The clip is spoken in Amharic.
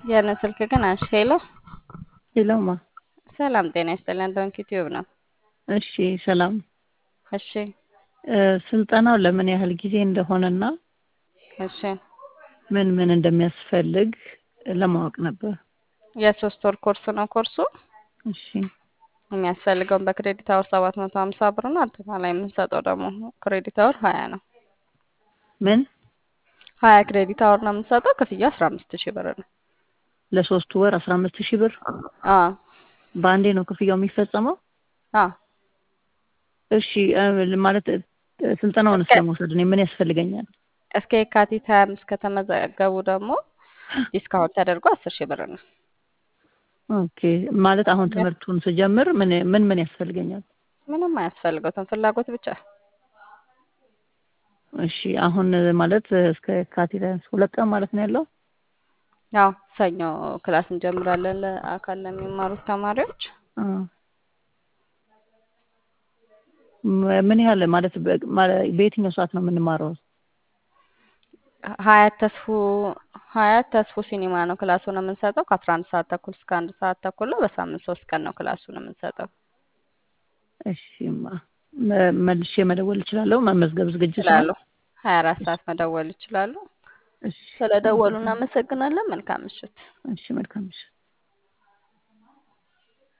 ያንን ስልክ ግን አንሺ። ሄሎ ሄሎማ ሰላም ጤና ይስጥልን። ዶንኪ ቲዩብ ነው። እሺ ሰላም እሺ እ ስልጠናው ለምን ያህል ጊዜ እንደሆነና እሺ ምን ምን እንደሚያስፈልግ ለማወቅ ነበር። የሶስት ወር ኮርስ ነው ኮርሱ። እሺ የሚያስፈልገውን በክሬዲት አወር ሰባት መቶ ሀምሳ ብር ነው። አጠቃላይ የምንሰጠው ደግሞ ክሬዲት አወር ሀያ ነው። ምን ሀያ ክሬዲት አወር ነው የምንሰጠው። ክፍያ አስራ አምስት ሺህ ብር ነው። ለሶስት ወር አስራ አምስት ሺህ ብር አ በአንዴ ነው ክፍያው የሚፈጸመው? አ እሺ እ ማለት እ ስልጠናውንስ እስከ- ለመውሰድ እኔ ምን ያስፈልገኛል? እስከ የካቲት ሀያ አምስት ከተመዘገቡ ደግሞ ዲስካውንት ተደርጎ አስር ሺህ ብር ነው። ኦኬ ማለት አሁን ትምህርቱን ስጀምር ምን ምን ምን ያስፈልገኛል? ምንም አያስፈልገውትም ፍላጎት ብቻ። እሺ አሁን ማለት እስከ የካቲት ሁለት ቀን ማለት ነው ያለው? ያው ሰኞ ክላስ እንጀምራለን ለአካል ለሚማሩት ተማሪዎች። አ ም- ምን ያህል ማለት በ- ማለ- በየትኛው ሰዓት ነው የምንማረው? ሀያት ተስፉ ሀያት ተስፉ ሲኒማ ነው ክላሱን የምንሰጠው ከአስራ አንድ ሰዓት ተኩል እስከ አንድ ሰዓት ተኩል ነው። በሳምንት ሶስት ቀን ነው ክላሱን የምንሰጠው። እሺማ መ- መልሼ መደወል እችላለሁ? መመዝገብ ዝግጅት ነው? ይችላሉ። ሀያ አራት ሰዓት መደወል ይችላሉ። እሺ ስለደወሉ እናመሰግናለን። መልካም ምሽት። እሺ መልካም ምሽት።